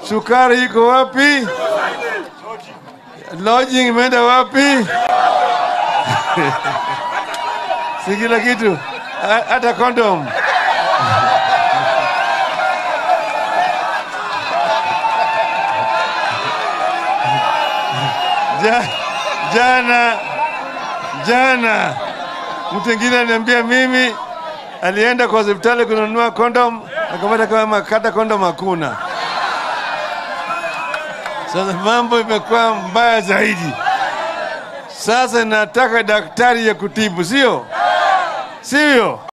Sukari iko wapi? Lodging imeenda wapi? si kila kitu, Ha- hata kondom. Ja, jana jana mtu mwingine aliniambia mimi alienda kwa hospitali kununua kondom akapata kama kata kondom hakuna. Sasa mambo imekuwa mbaya zaidi. Sasa nataka daktari ya kutibu, sio sivyo?